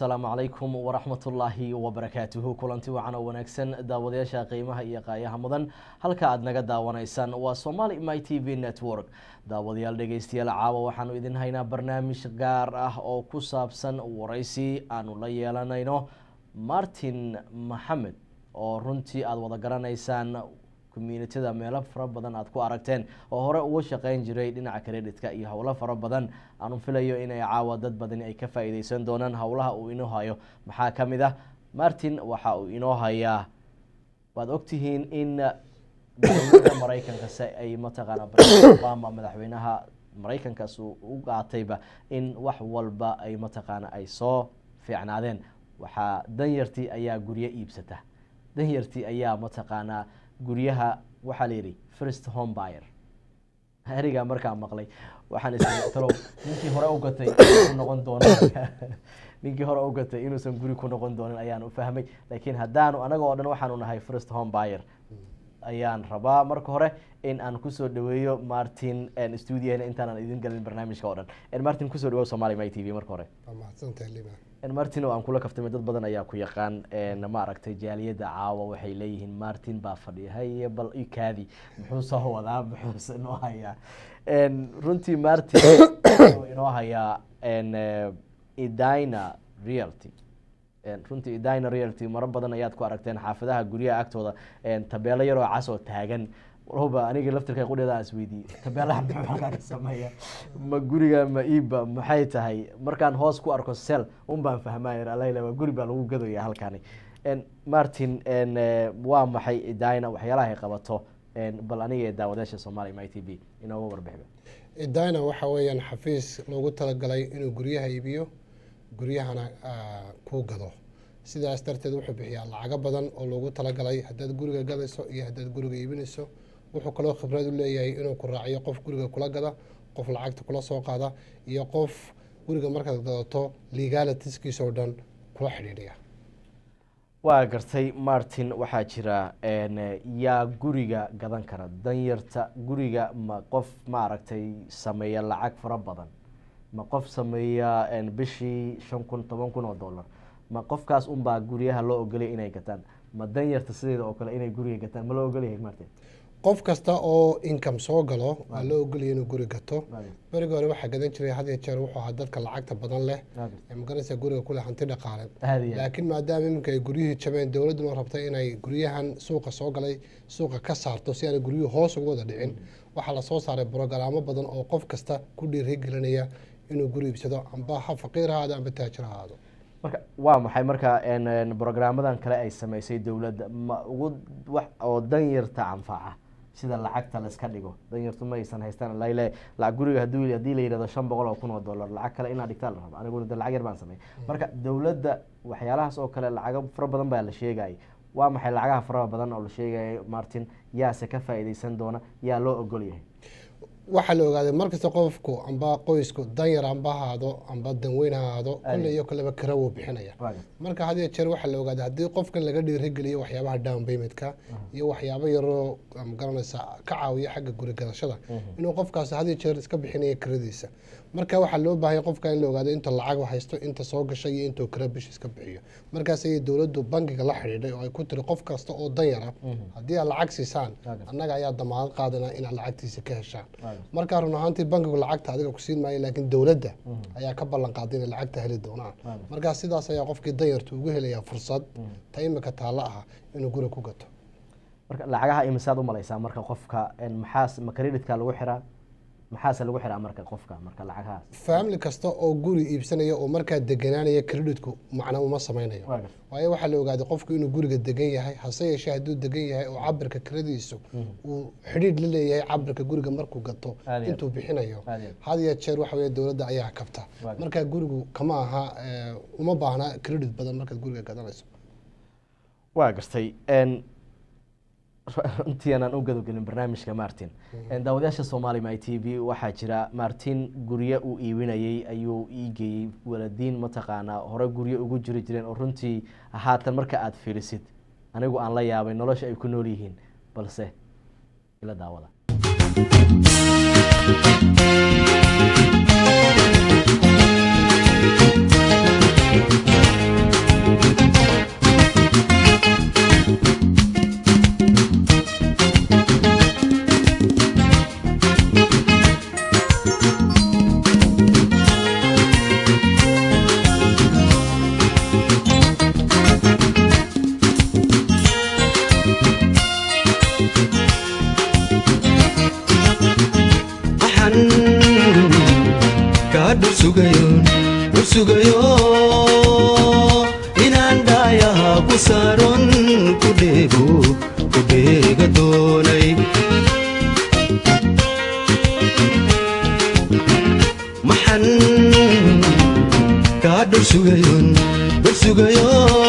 asalaamu calaykum waraxmatullaahi wabarakaatuhu kulanti wacan oo wanaagsan daawadayaasha qiimaha iyo qaayaha mudan halka aada naga daawanaysaan waa somali my t v network daawadayaal dhegeystayaal caawa waxaanu idin haynaa barnaamij gaar ah oo ku saabsan waraysi aanu la yeelanayno martin maxamed oo runtii aada wada garanaysaan communityada meelo fara badan aada ku aragteen oo hore uga shaqeyn jiray dhinaca creditka iyo howlo fara badan aanu filayo inay caawa dad badani ay ka faa-iideysan doonaan howlaha uu inoo hayo maxaa ka mid ah martin waxa uu inoo hayaa waad ogtihiin in dowlada maraykanka se ay mataqaana president obama madaxweynaha maraykankaas uu u qaatayba in wax walba ay mataqaana ay soo fiicnaadeen waxaa danyartii ayaa guryo iibsata danyartii ayaa mataqaanaa guryaha waxaa la yidhi first home buyer erigaa markaa maqlay waxaan istalo ninkii hore u gatay inuu noqon doono ninkii hore u gatay inuusan guri ku noqon doonin ayaan u fahmay laakiin haddaanu anaga oo dhan waxaanu nahay first home buyer ayaan rabaa marka hore in aan kusoo dhaweeyo martin stuudiana intaanan idin galin barnaamijka oo dhan martin kusoo dhawo somali my t v marka hore martin oo aan kula kaftamay dad badan ayaa ku yaqaan ma aragtay jaaliyadda caawa waxay leeyihiin martin baa fadhiya haye bal ikaadi muxuu soo wadaa muxuuse inoo hayaa runtii martin inoo hayaa idina realty runtii idina realty maro badan ayaad ku aragteen xaafadaha guryaha agtooda tabeelo yaroo cas oo taagan walba aniga laftirka qudheeda aan isweydiiyey tabeelaha muxuu halkaa ka sameeya ma guriga ma iibba maxay tahay markaan hoos ku arko sel un baan fahmaya alayla waa guri baa lagu gadaya halkani martin waa maxay idina waxyaalaha ay qabato bal aniga ee daawadaasha soomaaliya my t v inooga warbixiba idina waxa weeyaan xafiis loogu talagalay inuu guryaha iibiyo guryahana kuu gado sidaas darteed wuxuu bixiyaa lacago badan oo loogu talagalay haddaad guriga gadayso iyo haddaad guriga iibinayso wuxuu kaloo khibrad u leeyahay inuu ku raaciyo qof guriga kula gada qof lacagta kula soo qaada iyo qof guriga markaad gadato legalitiskiisa oo dhan kula xidhiidhiya waa gartay martin waxaa jira yaa guriga gadan kara danyarta guriga ma qof maaragtay sameeya lacag fara badan ma qof sameeya bishii shan kun toban kun oo dollar ma qofkaas unbaa guryaha loo ogolaya inay gataan ma danyarta sideeda oo kale inay guriga gataan ma loo ogolyahay martin qof kasta oo income soo galo waa loo ogolaya inuu guri gato berigi hore waxaa gadan jiray had iyo jeer wuxuu ahaa dadka lacagta badan leh maganaysa guriga kule hanti dhaqaale laakiin maadaama iminka ay guryihii jabeen dowladduna rabtay inay guryahan suuqa soo galay suuqa ka saarto si aanay guryuhu hoos ugu wada dhicin waxaa lasoo saaray brogaraamo badan oo qof kasta ku dhiirigelinaya inuu guri iibsado amba ha faqiir ahaado amba taajir ahaado marka waa maxay marka brograamadan kale ay sameysay dowladda ma ugu wax oo danyarta anfaca sida lacagta laiska dhigo danyartu ma aysan haystaan lale lacag guriga hadii hadii la yihahdo shan boqol oo kun oo dollar lacag kale inaad dhigtaa la rabo aniguna de lacag yar baan sameey marka dowladda waxyaalahaas oo kale lacago fara badan baa la sheegayay waa maxay lacagaha faraha badan oo la sheegaya martin yaase ka faa-iideysan doona yaa loo ogol yahay waxaa la ogaaday markasta qofku amba qoysku danyar amba ahaado amba danweyn ha ahaado kulle iyo kaleba kara wuu bixinaya marka had iyo jeer waxaa la ogaaday haddii qofkan laga dhiirigeliyo waxyaabaha down paymentka iyo waxyaabo yaroo magaranaysa ka caawiya xagga guri gadashada inuu qofkaas had iyo jeer iska bixinaya kiradiisa marka waxaa loo baahanya qofka in la ogaado inta lacag haysto inta soo gashay iyo intuu kira bish iska bixiyo markaas ayay dowladdu bankiga la xidhiidhay oo ay ku tiri qof kasta oo danyara haddii aad lacag siisaan annaga ayaa damaanad qaadana inaad lacagtiisa ka heshaan markaa run ahaantii bankigu lacagta adiga ku siin maayo laakiin dowladda ayaa ka ballan qaaday inay lacagta heli doonaan markaa sidaas ayaa qofkii danyarta ugu helayaa fursad ta imika taalla ah inuu guri ku gato marka lacagaha imisaad u malaysaa marka qofka maxaas ma creditka lagu xiraa maxaase lagu xiraa marka qofka marka lacagahaas family kasta oo guri iibsanaya oo markaa deganaanaya creditku macna uma sameynayo waayo waxaa la ogaaday qofku inuu guriga degan yahay hase yeeshee hadduu degan yahay oo cabirka kiradiisu uu xidhiidh la leeyahay cabirka guriga markuu gato intuu bixinayo had iyo jeer waxa weye dowladda ayaa kabta markaa gurigu kama aha uma baahna credit badan markaad guriga gadanayso waa gartay runtii aanaan u gadogelin barnaamijka martin daawadayaasha somali my t v waxaa jira martin guryo uu iibinayay ayuu iigeeyey waladiin mataqaanaa hore guryo ugu jiri jireen oo runtii haatan marka aada fiirisid anigu aan la yaabay nolosha ay ku nool yihiin balse ila daawada dhursugayon dhursugayo inaan dhaayaha ku saaron ku dheego ku dheega doonay maxan kaa dhursugayon dhursugayo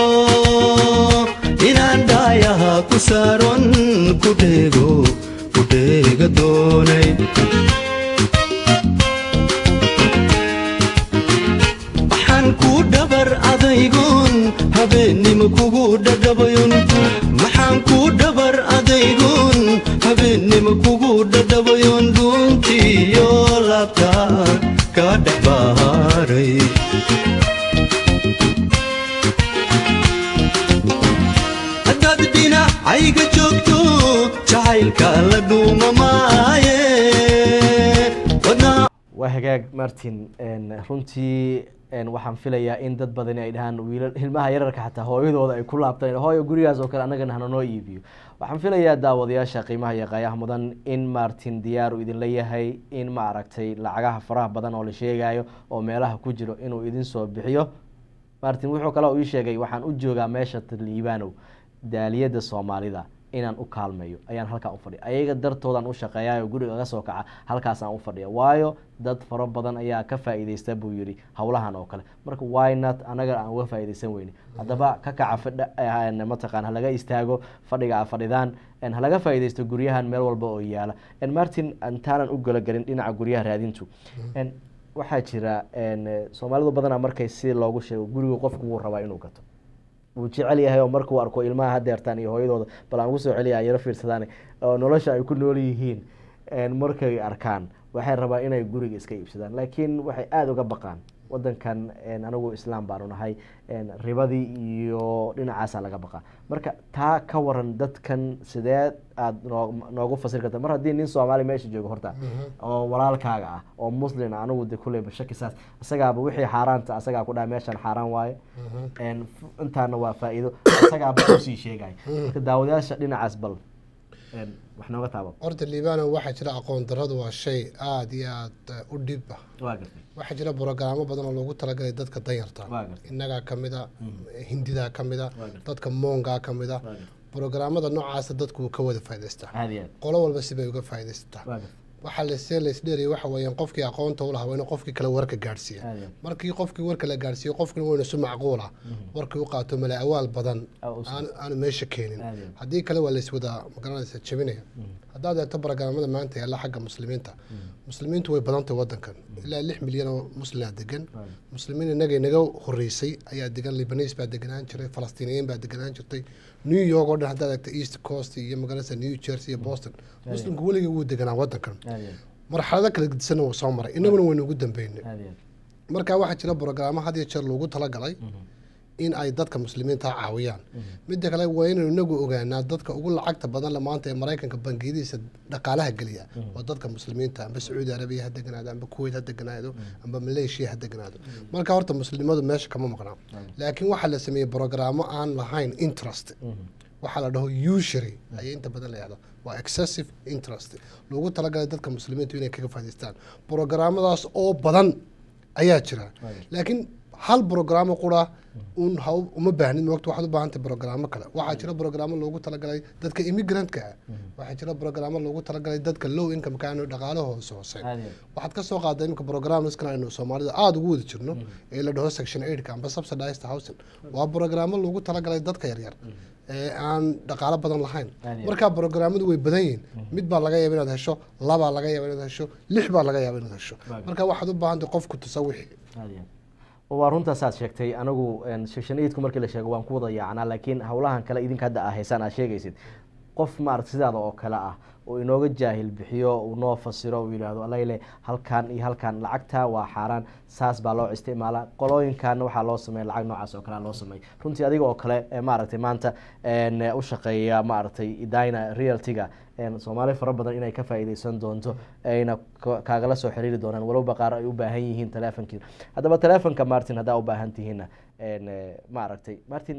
inaan dhaayaha ku saaron ku dheego ku dheega doonay maxaan kuu dhabar adaygoon habeennimo kugu dhadhabayon maxaan kuu dhabar adaygoon habeennimo kugu dhadhabayon dhuuntiyo laabta ka dhex baaray haddaad dhinacayga joogto jacaylka la dhuuma maaye wadnaa waa hagaag martin runtii waxaan filayaa in dad badani ay dhahaan wiilal ilmaha yararka xataa hooyadooda ay ku laabtaan hooyo gurigaas oo kale annagana hana noo iibiyo waxaan filayaa daawadayaasha qiimaha iyo qaayaha mudan in martin diyaar uu idinla yahay in ma aragtay lacagaha faraha badan oo la sheegayo oo meelaha ku jiro inuu idin soo bixiyo martin wuxuu kale ii sheegay waxaan u joogaa meesha liibanow daaliyada soomaalida inaan u kaalmeeyo ayaan halkaan ufadhiya ayaga dartoodaan u shaqeeyayo guriga ga soo kaca halkaasaan ufadhiya waayo dad fara badan ayaa ka faa-ideysta buu yihi howlahan oo kale marka wynot anaga aan uga faa-ideysan weyne haddaba ka kaca fadh mataqaan halaga istaago fadhiga a fadhidaan halaga faa-ideysto guryahan meel walba oo yaala martin intaanan u galagelin dhinaca guryaha raadintu waxaa jira soomaalidu badanaa markay si loogu sheego guriga qofku wuu rabaa inuu gato wuu jecel yahay oo markuu arko ilmaha hadeertaan iyo hooyadooda bal aan ugu soo celiya yaro fiirsadaan oo nolosha ay ku nool yihiin markay arkaan waxay rabaan inay guriga iska iibsadaan laakiin waxay aada uga baqaan wadankan anigu islaam baanu nahay ribadii iyo dhinacaasaa laga baqaa marka taa ka waran dadkan sidee aada noo noogu fasir karta mar haddii nin soomaali meesha joogo horta oo walaalkaaga ah oo muslin anigu de kuleyba shaki saas isagaaba wixii xaaraanta asagaa ku dhaha meeshan xaaraan waaye intaana waa faa-iido isagaaba usii sheegay marka daawadayaasha dhinacaas bal wax nooga taaba horta liibano waxaa jira aqoon daradu waa shay aada iyo aada u dhib ah waa gartay waxaa jira brogaraamo badan oo loogu talagalay dadka danyarta waa gartay innagaa kamid a hindidaa kamid a Waa gartay. dadka moongaa kamid a waa gartay brogaraamada noocaasa dadku wuu ka wada faa'idaystaa aada iyo aad qolo walba sibay uga faa'iidaysataa waa gartay waxaa lasee laysdheeriyay waxa weeyaan qofkii aqoonta u lahaa waa inuu qofkii kale warka gaadhsiiya aada iyo aad markii qofkii warka la gaadhsiiyo qofkina waynu si macquula warkii u qaato mala awaal badan Ah, u soo- aan aanu meesha keenin Aad iyo aad. haddii kale waa layswada magaranaysa jebinaya haddaad eegto barogaraamada maanta yaalla xagga muslimiinta muslimiintu way badantay wadankan ilaa lix milyan oo muslima degan Waayo. muslimiin inaga inaga horeysay ayaa degan libanis baa deganaan jiray falastiiniyiin baa deganaan jirtay new york oo dhan haddaad eegto east coast iyo magaranaysa new jersey iyo boston muslimku weligii wuu deganaa wadankan aada iyo aad marxalado kala gedisanna wuu soo maray inaguna waynu ugu dambeynay aada iyo aad marka waxaa jira brogaraamo had iyo jeer loogu talagalay in ay dadka muslimiinta caawiyaan midda kale waa inaynu inagu ogaanaa dadka ugu lacagta badan le maanta ee maraykanka bangiyadiisa dhaqaalaha geliya waa dadka muslimiinta amba sacuudi arabiya ha deganaado amba kuwait ha deganaado amba malaysia ha deganaado marka horta muslimadu meesha kama maqnaa laakiin waxaa la sameeyey brogaraamo aan lahayn interest waxaa la dhaho usury ayay inta badan la yahdo waa excessive interest loogu talagalay dadka muslimiintu inay kaga faa'idaystaan brogaraamadaas oo badan ayaa jira laakiin hal brogaraamo qura un ha u- uma baahnid moogta waxaad u baahantay brogaraamo kale waxaa jira brogaraamo loogu talagalay dadka immigrantka ah waxaa jira brogaraamo loogu talagalay dadka low income ka aanu dhaqaalaha hoose hooseyn aada iyo aad waxaad ka soo qaaday iminka programskan aynu soomaalida aada ugu wada jirno ee la dhaho section eightka amba subsidized housing waa brogaraamo loogu talagalay dadka yaryar ee aan dhaqaalo badan lahayn Aad iyo marka brogaraamadu way badan yihiin mid baa laga yaaba inaad hesho labaa laga yaaba inaad hesho lix baa laga yaaba inaad hesho Waaga. marka waxaad u baahantay qofku tasawixi aada iyo aad waa runtaasaad sheegtay anigu section eightku markii la sheego waan ku wada yaacnaa laakiin howlahan kale idinka hadda aa haysaan aad sheegaysid qof maarata sidaada oo kale ah oo inooga jaahil bixiyo uu noo fasiro uu yidhaahdo alayle halkan iyo halkan lacagta waa xaaraan saas baa loo isticmaalaa qolooyinkaana waxaa loo sameeya lacag noocaas oo kale loo sameey runtii adiga oo kale ee maaragtay maanta een, u shaqeeya maaragtay dina realtiga een, soomaali fara badan inay ka faa'iideysan doonto ayna ka- kaagala soo xiriiri doonaan walowba qaar ay u baahan yihiin telefonkiina haddaba telefonka martin haddaa u baahan tihiinna een, eh, maaragtay martin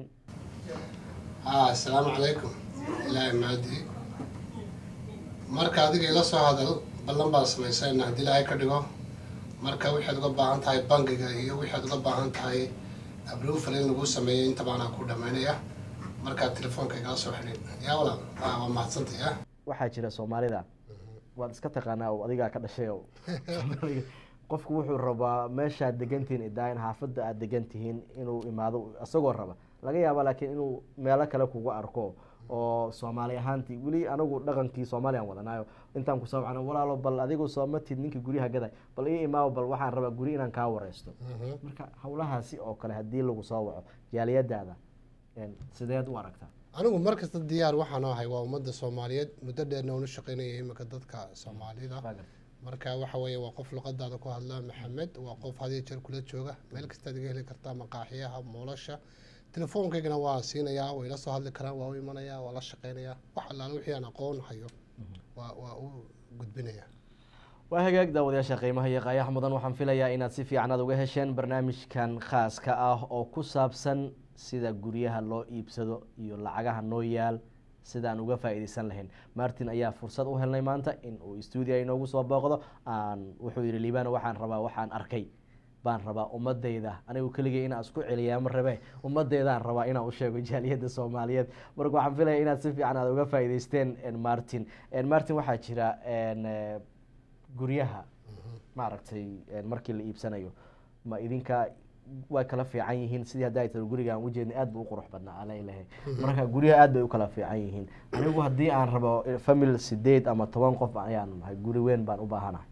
haa asalaamu calaykum ilaahay mahadi marka adiga ila soo hadal ballan baan samaysayna haddii ilaahay ka dhigo marka waxaad uga baahan tahay bangiga iyo waxaad uga baahan tahay abrufal in lagu sameeyo intaba anaa ku dhamaynaya markaad telefoonka igala soo xidhin yaa walaal ah, waa mahadsantay ah waxaa jira soomaalida waad iska taqaanaa oo adigaa ka dhashay oo Soomaaliga, qofku wuxuu rabaa meeshaad degantihiin idaain xaafadda aad degan tihiin inuu imaado isagoo raba laga yaaba laakiin inuu meelo kale kugu arko oo soomaali ahaantii weli anagu dhaqankii soomaaliyaan wadanayo intaan kusoo wacno walaalo bal adigu soomatid ninkii guryaha gaday bal ii imaawo bal waxaan rabaa guri inaan kaa wareysto marka howlahaasi oo kale haddii lagu soo waco jaaliyadaada een, sideed u aragtaa anigu mar kasta diyaar waxaan ahay waa ummadda soomaaliyeed muddo dheerna unu shaqaynaya imika dadka soomaalida marka waxa weeye waa qof luqadaada ku hadla maxamed waa qof had iyo jeer kula jooga meel kastaad iga heli kartaa maqaaxiyaha moolasha telefoonkaygana waa siinayaa way la soo hadli karaan waa u imanayaa waa la shaqaynayaa wax allaale wixii aan aqoon hayo waa waa u gudbinayaa waa hagaag daawadayaasha qiimaha iyo qaayaha mudan waxaan filayaa inaad si fiican aad uga hesheen barnaamijkan khaaska ah oo ku saabsan sida guryaha loo iibsado iyo lacagaha noo yaal sidaan uga faa-iideysan lahayn martin ayaa fursad u helnay maanta in uu stuudio inoogu soo booqdo aan wuxuu yihi liibano waxaan rabaa waxaan arkay baan rabaa ummadayda anigu keligay inaan isku celiyaa ma rabe ummadeydaan rabaa inaan u sheego jaaliyadda soomaaliyeed marka waxaan filaya inaad si fiican aad uga faa-iideysteen martin martin waxaa jira n guryaha maaragtay markii la iibsanayo ma idinka way kala fiican yihiin sidii hadda ay tiri guriga aan ujeedna aad bu u qurux badnaa alailahay marka guryaha aad bay u kala fiican yihiin anigu haddii aan rabo famil sideed ama toban qof ayaan nahay guri weyn baan u baahanahay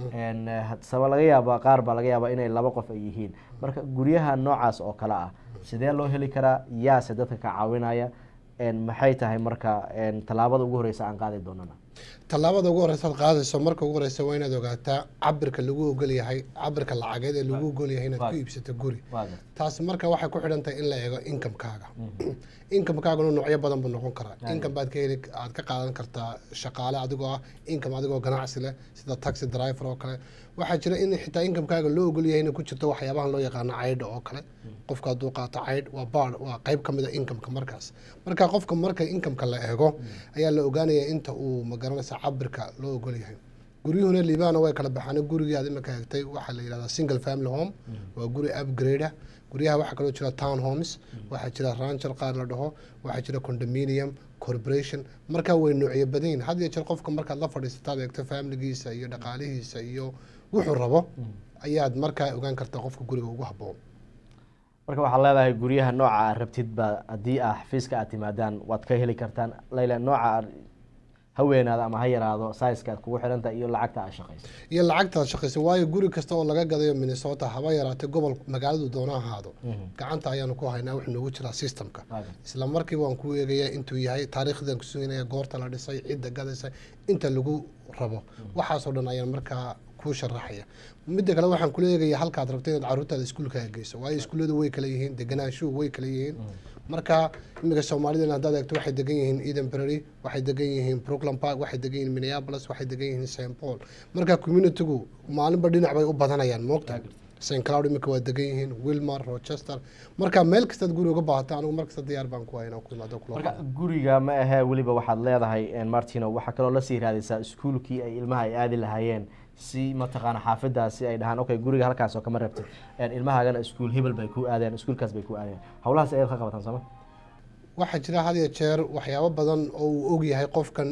saba laga yaaba qaar baa laga yaaba inay laba qof ay yihiin marka guryaha noocaas oo kale ah sidee loo heli karaa yaase dadka ka caawinaya maxay tahay marka tallaabada ugu horeysa aan qaadi doonana tallaabada ugu horeysa ad qaadayso marka ugu horeysa waa inaad ogaataa cabirka lagu ogol yahay cabirka lacageed ee lagu ogol yahay inaad ku iibsato guri taas marka waxay ku xidhan tahay in la eego inkamkaaga inkamkaaguna noocyo badan buu noqon karaa inkam baad ka heli aad ka qaadan kartaa shaqaale adigoo ah inkam adigoo ganacsi leh sida taxi driver oo kale waxaa jira in xitaa inkamkaaga loo ogol yahay inay ku jirto waxyaabahan loo yaqaano caydha oo kale qofka hadduu qaato caydh waa baar waa qayb ka mid a inkamka markaas marka qofka marka inkamka la eego ayaa la ogaanaya inta uu magaranaysa cabirka loo ogol yahay guryuhuna liibana way kala baxaan gurigii aad imika hegtay waxaa la yidhahdaa single family home waa guri upgrade guryaha waxaa kaloo jira town homes waxaa jira rancher qaar la dhaho waxaa jira condominium corporation markaa way noocyo badan yihin had iyo jeer qofka markaad la fadhiisataad eegto familigiisa iyo dhaqaalihiisa iyo wuxuu rabo ayaad markaa ogaan kartaa qofka guriga ugu haboon marka waxaad leedahay guryaha nooca aad rabtid ba haddii ah xafiiska aad timaadaan waad ka heli kartaan layla nooca aad haweenaada ama ha yaraado saiska aad kugu xidhanta iyo lacagta aad shaqayso iyo lacagta aad shaqayso waayo guri kasta oo laga gadayo minnesota haba yaraatay gobol magaaladu doona ahaado gacanta ayaanu ku haynaa wuxuu noogu jiraa systemka isla markiiba waan ku eegaya intuu yahay taariikhdan kusuginaya goorta la dhisay cidda gadaysa inta lagu rabo waxaasoo dhan ayaan markaa kuu sharaxaya midda kale waxaan kula eegaya halkaad rabto inaad caruurtaada iskuulkaaga geyso waayo iskuulladu way kala yihiin deganaanshuhu way kala yihiin marka imika soomaalida haddaad eegto waxay degan yihiin eden berry waxay degan yihiin brooklyn park waxay degan yihiin minneapolis waxay degan yihiin st paul marka communitygu maalinba dhinac bay u badanayaan moogta st cloud imika waa degan yihiin wilmar rochester marka meel kastaad guri uga baahata anigu mar kasta diyaar baan ku hayna ku imaado kula marka guriga ma ahee weliba waxaad leedahay martino waxaa kaloo lasii raadaysaa iskuulkii ay ilmaha ay aadi lahaayeen si mataqaana xaafadaasi ay dhahaan okay guriga halkaas oo kama rabtid ilmahaagana iskuul hebel bay ku aadeen iskuulkaas bay ku aadeen howlahaas ayaad ka qabataan sooma waxaa jira had iyo jeer waxyaabo badan oo uu ogyahay qofkan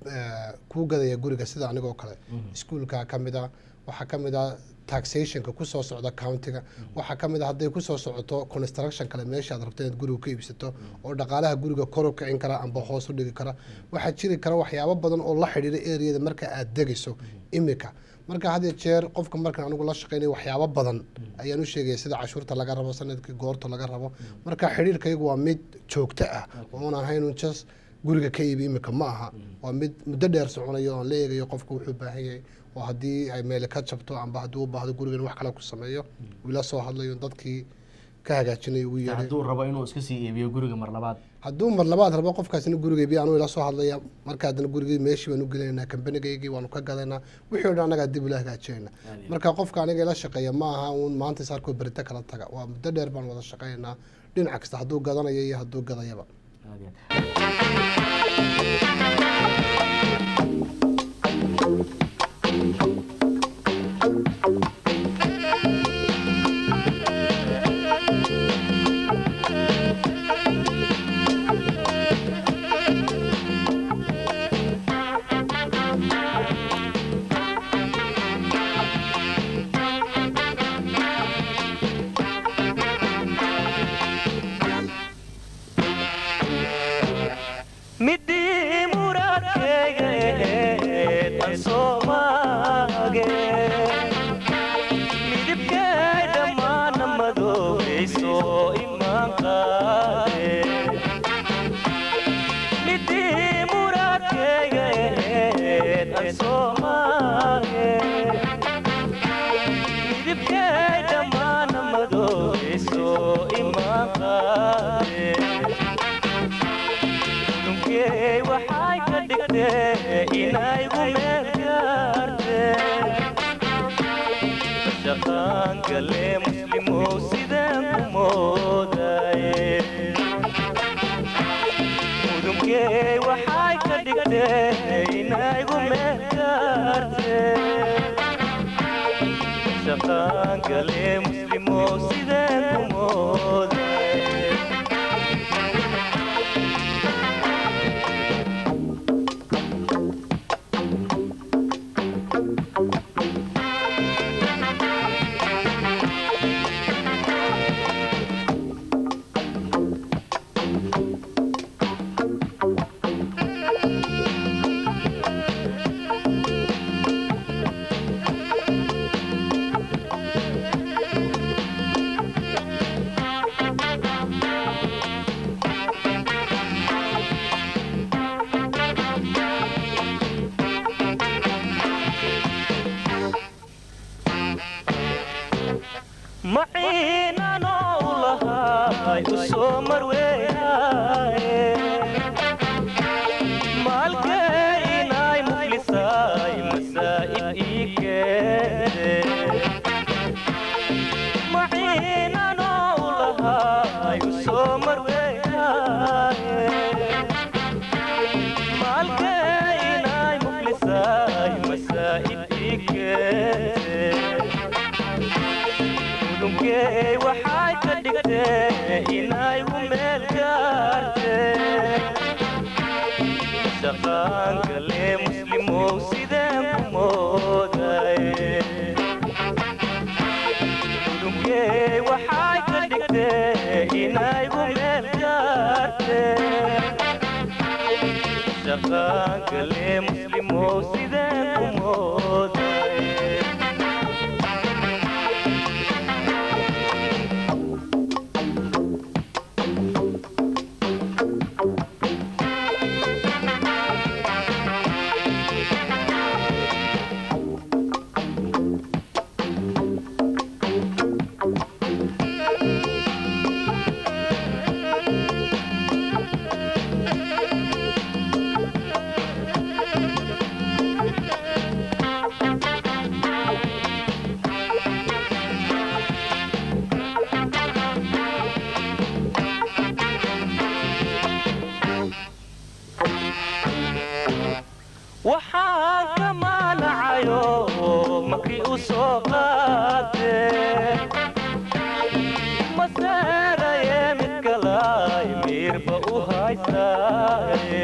kuu gadaya guriga sida anigoo kale iskuulka kamid a waxaa kamid a taxationka kusoo socda countiga waxaa kamid a hadday kusoo socoto construction kale meeshaad rabto inaad guriga ka iibsato oo dhaqaalaha guriga kor u kicin kara amba hoos u dhigi kara waxaa jiri kara waxyaabo badan oo la xidhiira areada marka aad degayso imika marka had iyo jeer qofka markan anigu la shaqeynaya waxyaabo badan ayaan u sheegaya sida cashuurta laga rabo sanadkii goorta laga rabo marka xidhiirkaygu waa mid joogto ah oon ahayn jas guriga ka iibi imika ma aha waa mid muddo dheer soconayo oon la eegayo qofka wuxuu baahan yahay oo haddii ay meele ka jabto amba haddii u baahdo gurigan wax kale ku sameeyo wiila soo hadlayo dadkii ka hagaajinayo uu yeedhay hadduu rabo inuu iska sii iibiyo guriga mar labaad hadduu mar labaad rabo qofkaasina guriga iibiya anuu ila soo hadlaya marka haddana gurigii meeshii baan u gelinaynaa kambanigaygii waanu ka gadaynaa wixii o dhan annagaa dib ula hagaajinayna marka qofka aniga ila shaqeeya ma aha uun maanta saarkoo berito kala taga waa muddo dheer baan wada shaqeynaynaa dhinac kasta hadduu gadanayo iyo hadduu gadayaba soomaaye midibkay dhammaana madoobayso imaan qaade dunkey waxay ka dhigtee inaygu meel gaarte shaqaan gale muslimow sidaan ku moodaye mudunkey waxay ka dhigtee inaygu meel gaarte shaqaan gale muslimow sidaan ku moodaye maciinanoo u lahay u soo marweynaaye maalkee inay muflisaay masaa'ib ii keente maciinanoo u lahay u soo marweynaaye maalkee inay muflisaay masaa'ib ii keente dunkey waxay ka dhigtee inaygu meel gaarte shaqaan gale muslimow sidaan ku moodaye dunkey waxay ka dhigtee inaygu meel gaarte shaqaan gale muslimow sidaan ku moodaye waxaan ka maanacayo markii u soo qaate maseeraye mid kalay miirba u haystaaye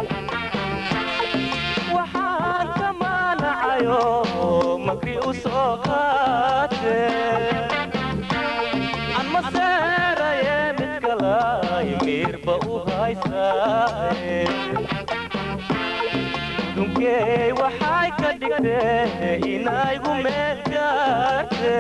waxaan ka maanacayo markii u soo qaate aan maseeraye mid kalay miirba u haystaaye dunkey waxay ka dhigtee inaygu meel gaarte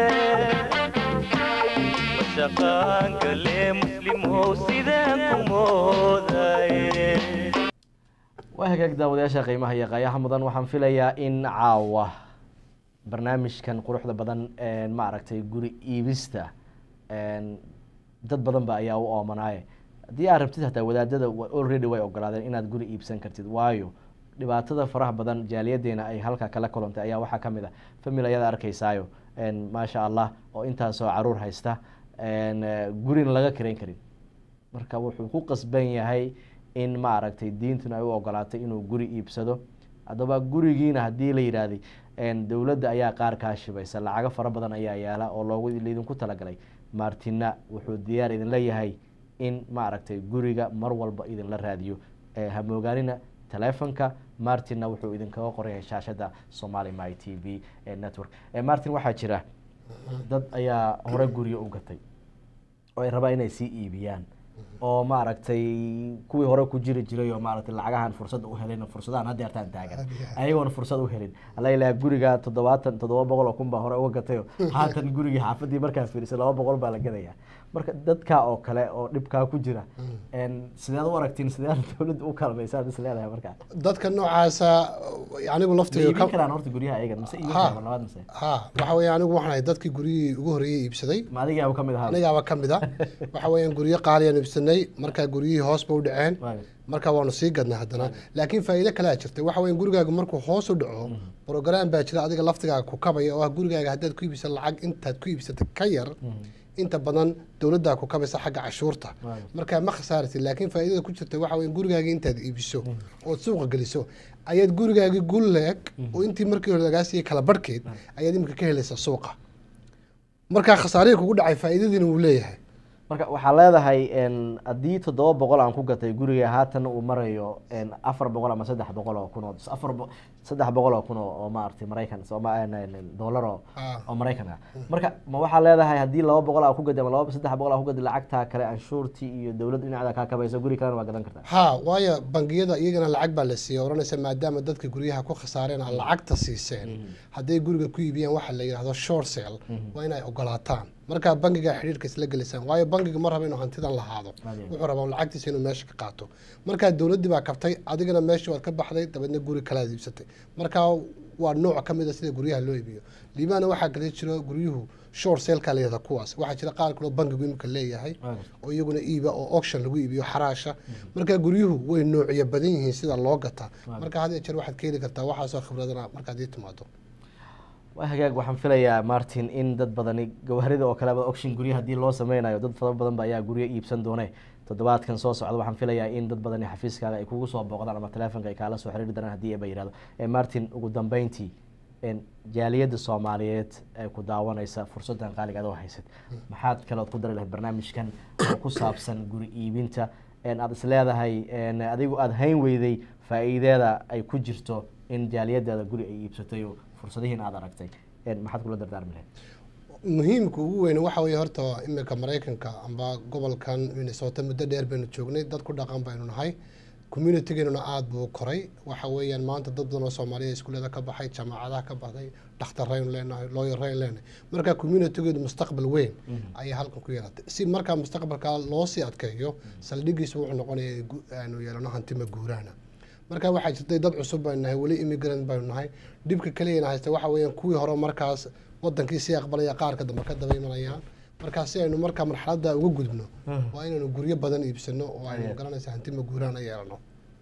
shaqaan gale muslimow sidaan ku moodaye waa hagaag daawadayaasha qiimaha iyo qaayaha mudan waxaan filayaa in caawa barnaamijkan quruxda badan ma aragtay guri iibista dad badan ba ayaa u oomanaaye haddii aad rabtid hataa wadaadada already way ogolaadeen inaad guri iibsan kartid waayo dhibaatada faraha badan jaaliyadeena ay halka kala kulantay ayaa waxaa kamid a famil ayaad arkaysaayo maasha allah oo intaasoo caruur haysta gurina laga karayn karin marka wuxuu ku qasban yahay in ma aragtay diintuna ay u ogolaatay inuu guri iibsado haddaba gurigiina haddii la yidhaahday dowladda ayaa qaar kaa shibaysa lacago fara badan ayaa yaala oo loogu laydinku talagalay martina wuxuu diyaar idinla yahay in ma aragtay guriga mar walba idinla raadiyo hamoogaanina telefonka martinna wuxuu idinkaga qoraya shaashada somali my t v network martin waxaa jira dad ayaa hore guryo u gatay oo ay rabaa inay sii iibiyaan oo maaragtay kuwii hore ku jiri jiray oo maaragtay lacagahan fursad u helin fursadahan hadda yartaan taagan ayagoona fursad u helin alla ilaha guriga toddobaatan toddoba boqol oo kun baa hore uga gatayo haatan gurigii xaafadii markaa fiirisay laba boqol baa la gadaya marka dadka oo kale oo dhibkaa ku jira een, sideed u aragtiin sideed dowladda u kalmaysaad is leedahay markaa dadka noocaasa anigu ma laftiga iibin karaan horta guryaha ayaga mise iibin Ha. karaan labaad mise ha waxa weeye anigu waxaan ahay dadkii guryihii ugu horreeyey iibsaday ma adigaaba ka mid ahaa anigaaba ka mid a waxa weeyaan guryo qaaliyaan iibsanay markaa guryihii hoos ba u dhaceen Waayo. markaa waanu sii gadnay haddana laakiin faa'iido kalea jirta waxa weeyaan gurigaaga markuu hoos u dhaco program baa jira adiga laftigaaga ku kabaya oo ah gurigaaga haddaad ku iibisa lacag intaad ku iibsatay ka yar inta badan dowladdaa ku kabaysa xagga cashuurta Waayo. markaa ma khasaartid laakiin faa'iidada ku jirta waxa weeyaan gurigaaga intaad iibiso ood suuqa geliso ayaad gurigaagii gulleeg oo intii markii hore lagaa siiyey kala barhkeed ayaad iminka ka helaysaa suuqa markaa khasaarihii kugu dhacay faa'iidadiina wuu leeyahay marka waxaa leedahay een, haddii toddoba boqol aan ku gatay guriga haatan uu marayo een, afar boqol ama saddex boqol oo kun oo afar bo- saddex boqol oo kun oo oo maaragtay maraykan sooma een, een, dollar oo Ah. oo maraykan ah marka ma waxaa leedahay haddii laba boqol aa ku gaday ama laba saddex boqol aa ku gaday lacagtaa kale anshuurtii iyo dowladda dhinacda kaa kabayso guri kalena waa gadan kartaa ha waayo bangiyada iyagana lacag baa la siiyey oranaysa maadaama dadka guryaha ku khasaareen aad lacagta siiseen hadday guriga ku iibiyaan waxa la yidhahdo short sale waa inay ogolaataan markaa bangiga xidhiirka isla gelisaan waayo bangiga ma raba inuu hantidan lahaado Adeeg. wuxuu rabaa lacagtiisa inuu meesha ka qaato markaa dowladdii baa kabtay adigana meeshii waad ka baxday dabeedna guri kalaad iibsatay markaa waa nooc ka mid a sida guryaha loo iibiyo liibaana waxaa kale jiro guryuhu short salekaa la yihahda kuwaas waxaa jira qaar kaloo bangigu imika leeyahay oo iyaguna iiba oo auction lagu iibiyo xaraasha marka guryuhu way noocyo badan yihiin sida loo gataa marka had iyo jeer waxaad ka heli kartaa waxaasoo khibradana markaad ii timaado waa hagaag waxaan filayaa martin in dad badani gawaarida oo kaleba auction gurya haddii loo sameynayo dad fara badan ba ayaa guryo iibsan doone toddobaadkan soo socda waxaan filayaa in dad badani xafiiskaaga ay kugu soo booqdaan ama telefonka ay kaala soo xiriiri doonaan haddii aba yihahdo Eh, martin ugu dambeyntii een, jaaliyadda soomaaliyeed ee ku daawanaysa fursadan qaaliga adoo haysad maxaad kalood ku dari lahayd barnaamijkan oo ku saabsan guri iibinta een, aad is leedahay een, adigu aada hayn weyday faa'iideeda ay ku jirto in jaaliyadaada guri ay iibsatay oo fursadihiin aada aragtay een, maxaad kula dardaarmi lahayd muhiimka ugu weyn waxa weeye horta imika maraykanka amba gobolkan minnesota muddo dheer baynu joognay dad ku dhaqan baynu nahay communitygeenuna aada buu u koray waxa weeyaan maanta dad badan oo soomaaliya iskuullada ka baxay jaamacadaha ka baxday dhakhtaraynu leenahay looyaraynu leenahay marka communitygeedu mustaqbal weyn ayay halkan ku yeelatay si markaa mustaqbalka loo sii adkeeyo saldhigiisu wuxuu noqonaya in gu- aanu yeelano hantima guuraana marka waxaa jirtay dad cusub baynu nahay weli immigrant baynu nahay dhibka keliyana haysta waxa weeyaan kuwii hore markaas wadankii sii aqbalaya qaarka dambe ka daba imanayaan markaa si aynu markaa marxaladda uga gudubno waa inaynu guryo badan iibsano oo aynu garanaysa hantima guuraana yeelano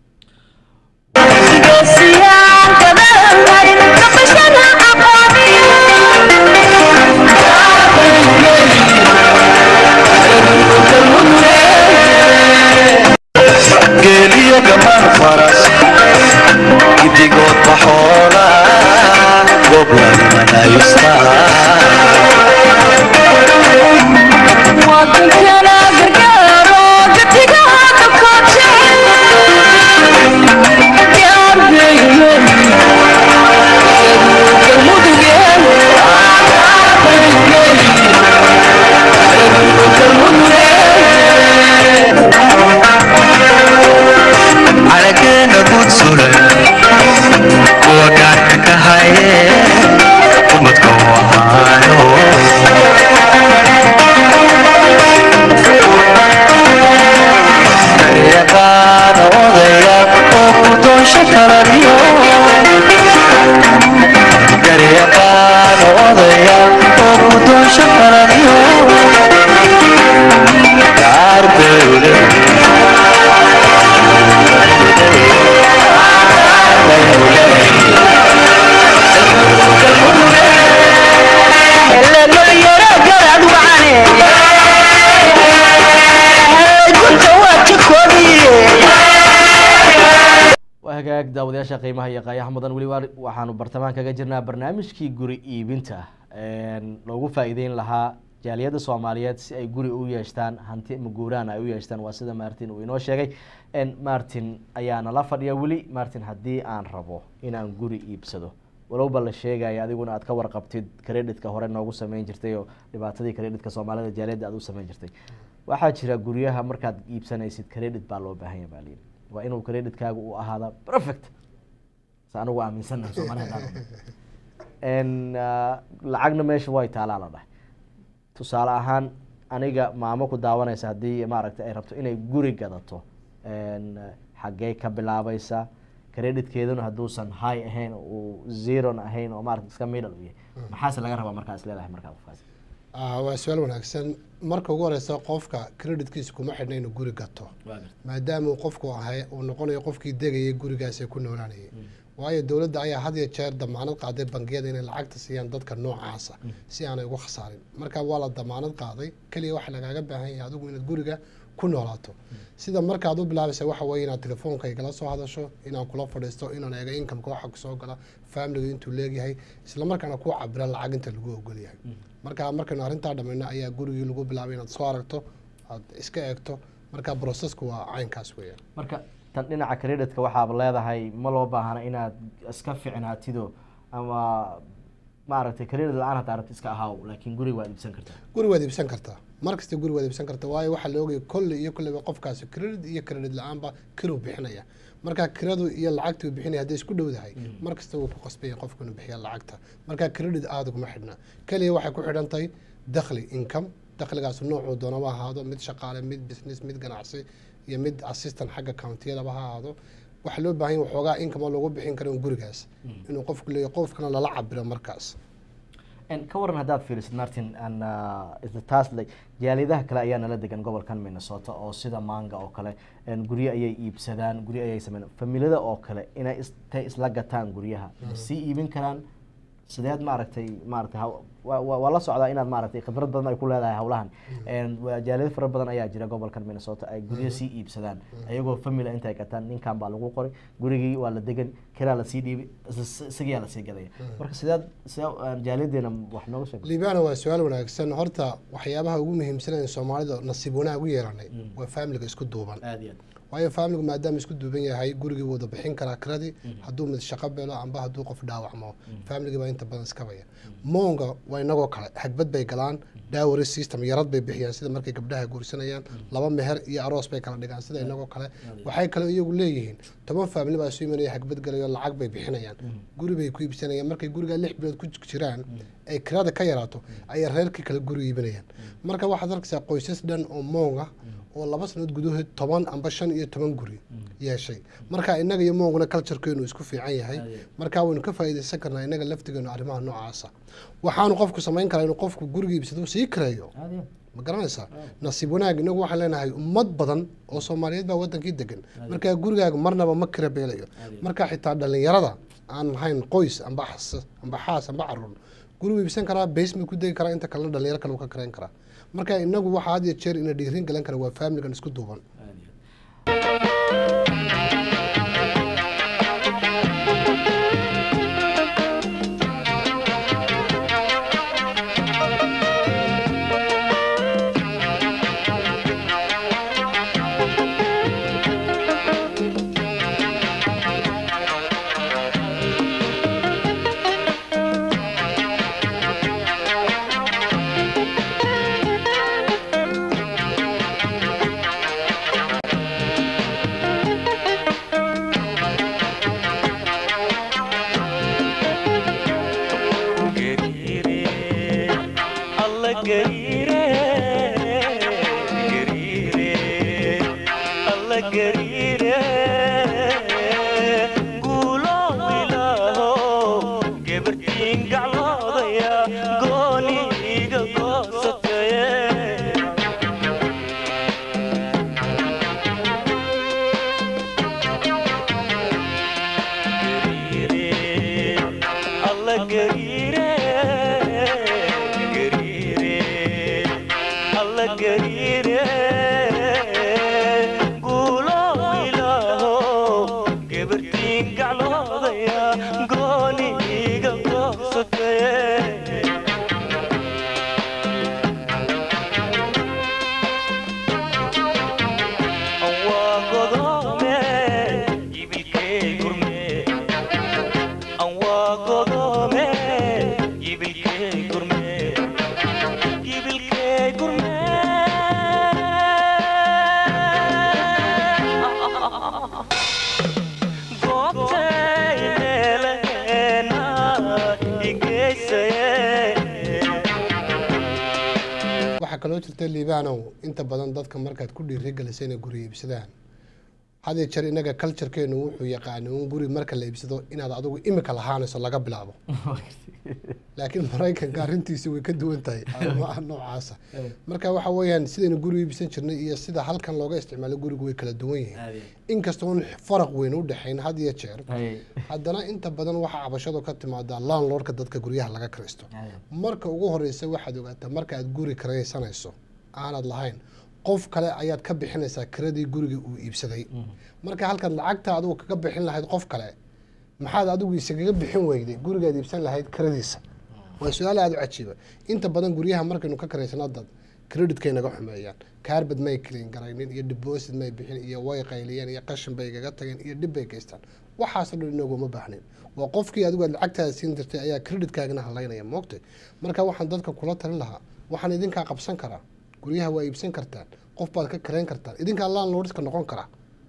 geeliyo gamaan faras gidigood baxoola goblanimanaayusta calageena guud sulan kuwa gaarka ka haye umadka u ahaano garyaqaan odaya oo ku doonsha karaniyo garyaqaan odaya oo ku doonsha karaniyo gaar bewle waa hagaag daawadayaasha qiimaha iyo qaayaha mudan weli waa- waxaanu bartamaan kaga jirnaa barnaamijkii guri iibinta een, loogu faa'iideyn lahaa jaaliyadda soomaaliyeed si ay guri u yeeshtaan hanti maguuraan ay u yeeshtaan waa sida martin uu inoo sheegay En, martin ayaa nala fadhiya weli martin haddii aan rabo inaan guri iibsado walowba la sheegaya adiguna aad ka warqabtid credhitka hore noogu sameyn jirtay oo dhibaatadii credhitka soomaalida jaaliyadda aad u sameyn jirtay waxaa jira guryaha markaad iibsanaysid credit baa loo baahan yahay baa layidhi waa inuu credhitkaaga u ahaada perfect sa anigu aaminsanahay soomaalida n lacagna meesha way taalaa la dhahay tusaale ahaan aniga maamo ku daawanaysa haddii maaragtay ay rabto inay guri gadato n xaggee ka bilaabaysa creditkeeduna hadduusan high ahayn uu zeron ahayn oo maarata iska middle u yahay maxaase laga rabaa markaas leedahay markaa qofkaas Ah, waa su-aal wanaagsan marka ugu horeysa qofka creditkiisa kuma xidhna inuu guri gato maadaama uu qofku ahay uu noqonayo qofkii degayay gurigaas ee ku noolaanayay waayo dowladda ayaa had iyo jeer damaanad qaaday bangiyada inay lacagta siiyaan dadka noocaasa si aanay uga khasaarin marka waa la damaanad qaaday keliya waxaa lagaaga baahan yahay adigu inaad guriga ku noolaato sida markaad u bilaabaysa waxa weeye inaad telefoonka igala soo hadasho inaan kula fadhiisto inaan eego incomeka waxa kusoo gala familiga intuu leegyahay isla markaana ku cabira lacag inta lagu ogol yahay marka markaynu arrintaa dhamayno ayaa gurigii lagu bilaabay inaad soo aragto aad iska eegto marka processku waa caynkaas weeyaan marka tan dhinaca creditka waxaaba leedahay ma loo baahna inaad iska ficnaatido ama maaragtay credit la-aan hataa rabti iska ahaaw laakiin guriga waad iibsan kartaa guri waad iibsan kartaa mar kasta guri waad iibsan kartaa waayo waxaa la ogaya kolley iyo kolleyba qofkaasi credit iyo credit la-aanba kiruu bixinaya marka kiradu iyo lacagtii uu bixinaya hadday isku dhowdahay mar kasta wuu ku qasbaya qofku inuu bixiya lacagta marka credit aada uguma xidhna keliya waxay ku xidhan tahay dakhli income dakhligaas noocuu doonaba ha ahaado mid shaqaale mid business mid ganacsi iyo mid assistant xagga countiyadaba ha ahaado waxaa loo baahan yahay waxoogaa income oo lagu bixin karo gurigaas inuu qofku leeyahay qofkana lala cabiro markaas n ka waran haddaad fiirisid martin an isla taas le jaaliyadaha kale ayaa nala degan gobolkan minnesota oo sida manga oo kale n guryo ayay iibsadaan guryo ayay sameyn familada oo kale inay istay isla gataan guryaha ma sii iibin karaan sideed maaragtay maaragtay haw- waa- waa waa la socdaa inaad maaragtay khibrad badan ay ku leedahay hawlahan n waa jaaliyado fara badan ayaa jira gobolkan minnesota ay guryo sii iibsadaan ayagoo family intay gataan ninkan baa lagu qoray gurigii waa la degan kiraa lasii dhiibi is- isagiyaa lasii gadaya marka sideed sidee jaaliyadeena wax nooga sheeg liibana waa su-aal wanaagsan horta waxyaabaha ugu muhiimsan ee soomaalida nasiib wanaag u yeelanay waa familiga isku duuban aad iyo aad waayo familigu maadaama isku duuban yahay gurigii wada bixin karaa kiradi hadduu mid shaqo belo amba hadduu qof dhaawacmo familigii baa inta badan iskabaya moonga waa inagoo kale xagbad bay galaan dowry system yarad bay bixiyaan sida markay gabdhaha guursanayaan laba meher iyo aroos bay kala dhigaan sida inagoo kale waxay kale iyagu leeyihiin toban family baa isu imanaya xagbad galayo lacag bay bixinayaan guri bay ku iibsanayaan markay gurigaa lix bilood ku jiraan ay kirada ka yaraato ayay reerkii kale guri iibinayaan marka waxaad arkaysaa qoysas dhan oo moonga oo laba sanood gudahood toban amba shan iyo toban guri yeeshay marka inaga iyo moonguna culturekeenu isku fiican yahay marka waynu ka faa'iidaysan karnaa inaga laftigeenu arrimaha noocaasa waxaanu qofku samayn karaa inuu qofku guriga iibsado sii kireeyo aad iyo ma garanaysaa nasiib wanaag inagu waxaan leenahay ummad badan oo soomaaliyeed baa wadankii degan marka gurigaaga marnaba ma kira beelayo marka xitaa dhalinyarada aan lahayn qoys amba xas amba xaas amba caruur gurigu iibsan karaa basement ku degi karaa inta kalena dhalinyaro kale uu ka karayn karaa marka inagu waxa had iyo jeer ina dhiirin galan kara waa familigan isku duuban aad iyo gariire alla gariire gariire alla gariire guulo ilaaho gabartiin gacloodaya gooni iga goosataye gariire alla gariire gariire alla gariire guulo ilaaho gabartiin gacloodaya gooni iga goosataye waa godome ibilkey gurme waa godome kaloo jirta liibaanow inta badan dadka markaad ku dhiirigelisay inay guri iibsadaan hadii jeer inaga culturekeenu wuxuu yaqaana un guri marka la iibsado inaad adigu imika lahaanayso laga bilaabo laakiin maraykanka arrintiisi way ka duwan tahay arrimaha noocaasa marka waxa weeyaan sidaynu guri iibsan jirnay iyo sida halkan looga isticmaalo gurigu way kala duwan yihiin inkastoon faraq weyn u dhexayn had iyo jeer haddana inta badan waxaa cabashadu ka timaadaa landlordka dadka guryaha laga kiraysto marka ugu horeysa waxaad ogaataa marka aad guri kiraysanayso aanad lahayn qof kale ayaad ka bixinaysaa kiradii guriga uu iibsaday marka halkaad lacagta adigu kaga bixin lahayd qof kale maxaad adigu isagaga bixin weyday gurigaad iibsan lahayd kiradiisa waa su-aal aada u cajiiba inta badan guryaha markaynu ka karaysano dad creditkay naga xumeeyaan kaarbad may clean garaynin iyo deposit may bixin iyo way qayliyeen iyo qashin bay igaga tageen iyo dhib bay geystaan waxaasoo dhan inaguma baahnin waa qofkii adigu aad lacagtaada siin jirtay ayaa creditkaagana halaynaya moogtay marka waxaan dadka kula talin lahaa waxaan idinkaa qabsan karaa guryaha waa iibsan kartaan qof baad ka karayn kartaan idinkaa landlordska noqon karaa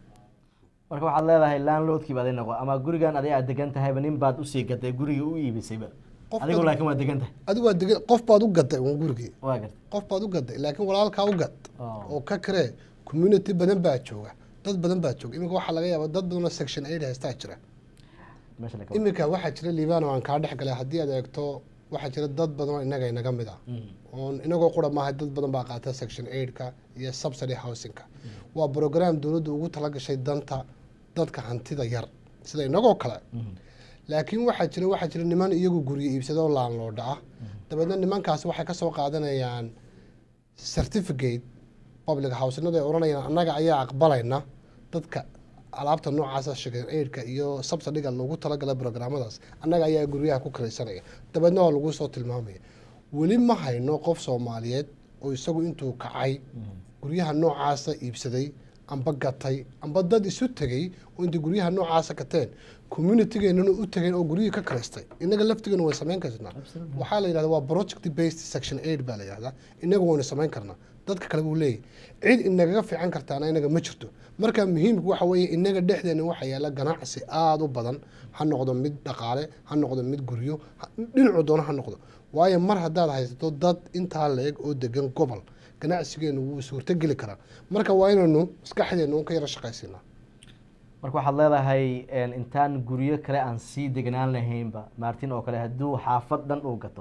marka waxaad leedahay landlordkii baad noqo ama gurigan adi aad degan tahayba nin baad usii gaday gurigii u iibisayba Qof adigu baad- laakiin waa degan tahay adigu waa degan qof baad u gaday uun gurigii waa garta qof baad u gaday laakiin walaalkaa u gad Oh. oo ka karee community badan baa jooga dad badan baa jooga iminka waxaa laga yaabaa dad badan oo section eight haystaa jira meesha laga iminka waxaa jira liibano aan kaa dhex galay haddii aad eegto waxaa jira dad badan oo inaga inaga mid ah oon inagoo qura maaha dad badan baa qaata section eight-ka iyo subsidy housing-ka waa program dowladdu ugu talagashay danta dadka hantida yar sida inagoo kale laakiin waxaa jira waxaa jira niman iyagu guryo iibsada oo laanloodha ah dabeedna nimankaasi waxay kasoo qaadanayaan certificate public housenada ay odhanayaan annaga ayaa aqbalayna dadka alaabta noocaasa sheegeen aidka iyo subsidiga loogu talagalay programadaas annaga ayaa guryaha ku kiraysanaya dabeedna waa lagu soo tilmaamaya weli ma hayno qof soomaaliyeed oo isagu intuu kacay guryaha noocaasa iibsaday amba gatay amba dad isu tegay oo intay guryaha noocaasa gateen communitygeenana u tegeen oo guryihii ka karaystay inaga laftigeena way samayn karnaa waxaa la yidhahda waa project based section aid baa la yidhahdaa inaga waynu samayn karnaa dadka kale buu leeyahy cid inagaga fiican kartaana inaga ma jirto marka muhiimku waxa weeye inaga dhexdeena waxa yaala ganacsi aada u badan ha noqdo mid dhaqaale ha noqdo mid guryo ha- dhinacu doono ha noqdo waayo mar haddaad haysato dad intaa leeg oo degan gobol ganacsigeenu wuu suurtogeli karaa marka waa inaynu maskaxdeenu ka yaro shaqaysinaa marka waxaad leedahay een, intaan guryo kale aan sii degnaan lahaynba martin oo kale hadduu xaafad dhan uu gato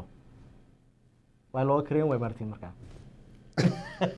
waa looga kareyn way martin markaa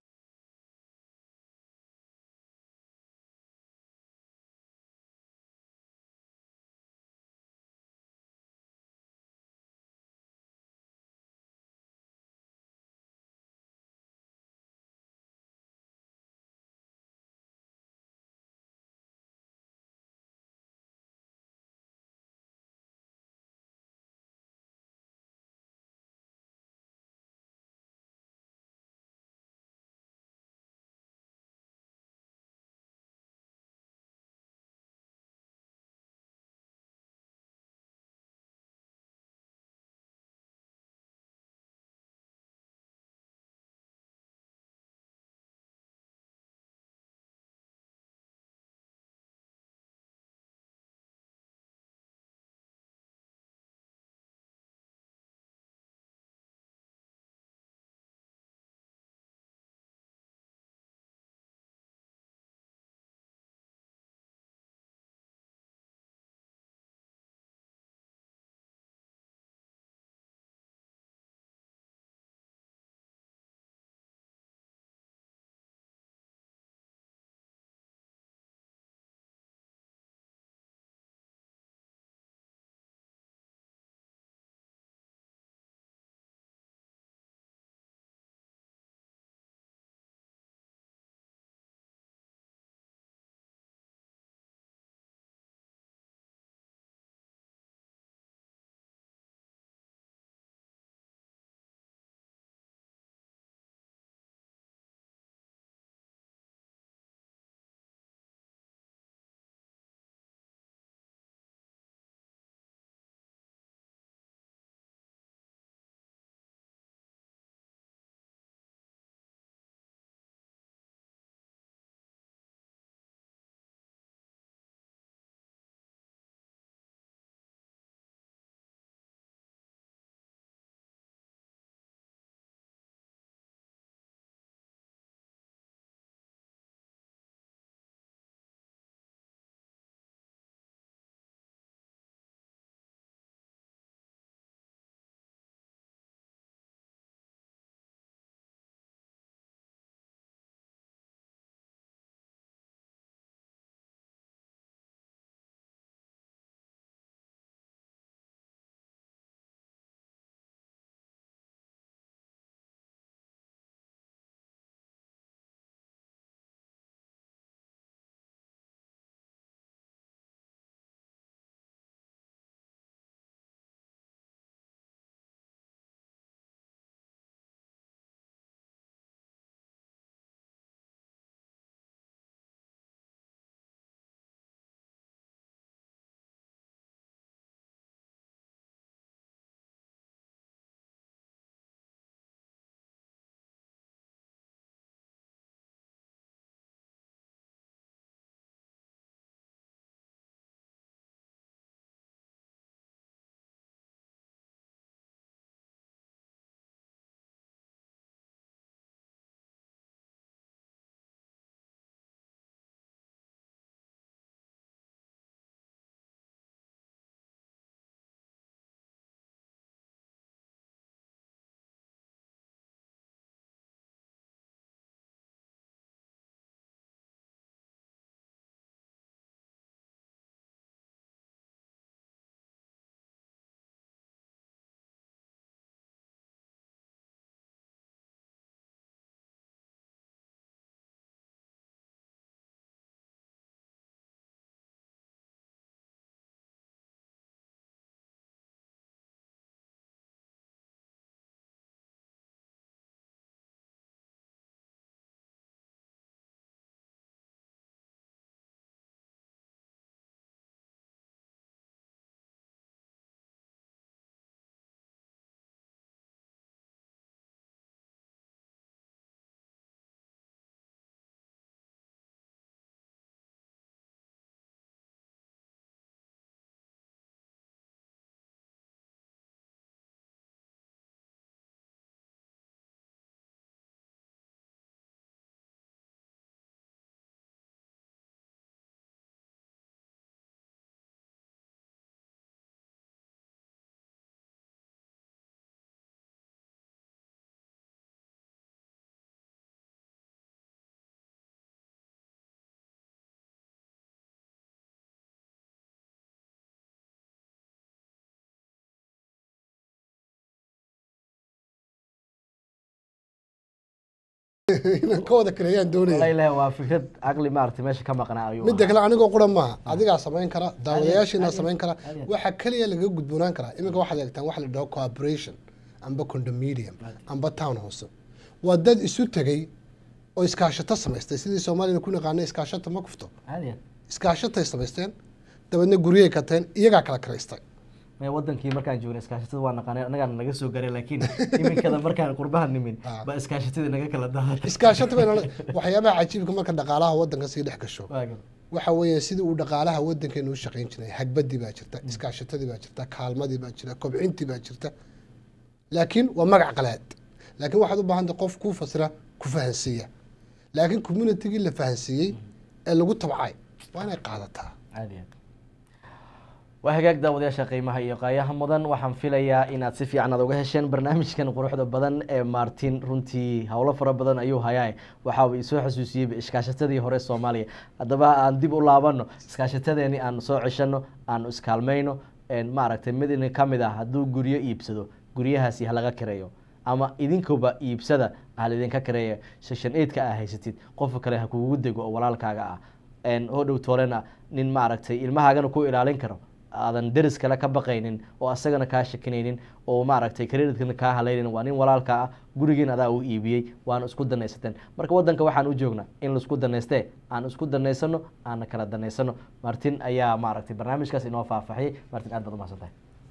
inaan ka wada kareeyaan doonaya walahi waa fikrad caqli maaragtay meesha ka maqnaa ayuu midda ahaa. kale anigoo qura maaha adigaa samayn kara daawadayaashiina adiga- samayn kara adiga. waxaa keliya lagaga gudboonaan karaa iminka waxaad eegtaan waxa la dhaho cooperation amba condominium amba town house waa dad isu tegey oo iskaashato samaystay sidii soomaalida ku naqaana iskaashato ma kufto caadi ah. iskaashatay samaysteen dabeedna guryay kateen iyagaa kala karaystay Maya wadankii markaan joognay iskaashatada waa naqaanay annagaana naga soo garay laakiin iminkada markaan qurbaha nimin Ah. ba iskaashatadii naga kala daadatay iskaashato bayna waxyaabaha cajiibka marka dhaqaalaha wadanka sii dhex gasho Waagan. waxa weeye sidii uu dhaqaalaha wadankeenu u shaqayn jiray hagbadii baa jirta iskaashatadii baa jirta kaalmadii baa jirta kobcintii baa jirta laakiin waa magac qalaad laakiin waxaad u baahantay qof kuu fasira ku fahansiiya laakiin communitigii la fahansiiyey ee lagu tabcay waa inay qaadataa caadi ah. waa hagaag daawadayaasha qiimaha iyo qaayaha mudan waxaan filayaa inaad si fiican aad uga hesheen barnaamijkan quruxda badan ee martin runtii howlo fara badan ayuu hayaa waxa uu isoo xasuusiyey iskaashatadii hore soomaaliya haddaba aan dib u laabano iskaashatadeeni aan soo ceshano aan iskaalmayno een maaragtay mid idin ka mid ah hadduu guryo iibsado guryahaasi halaga kireeyo ama idinkuba iibsada hal idinka kireeya section eight-ka aa haysatid qofka kale ha kugu dego oo walaalkaaga ah een hodhow toolena nin maaragtay ilmahaagana ku ilaalin karo aadan deris kale ka baqaynin oo asagana kaa shakinaynin oo maaragtay credit-kana kaa halaynin waa nin walaalka ah gurigiin adaa u iibiyey waana isku danaysateen marka wadanka waxaan u joognaa in laisku danaystee aan isku danaysano aana kala danaysano martin ayaa maaragtay barnaamijkaas inoo faahfaahiyey martin aad baad umahadsantahay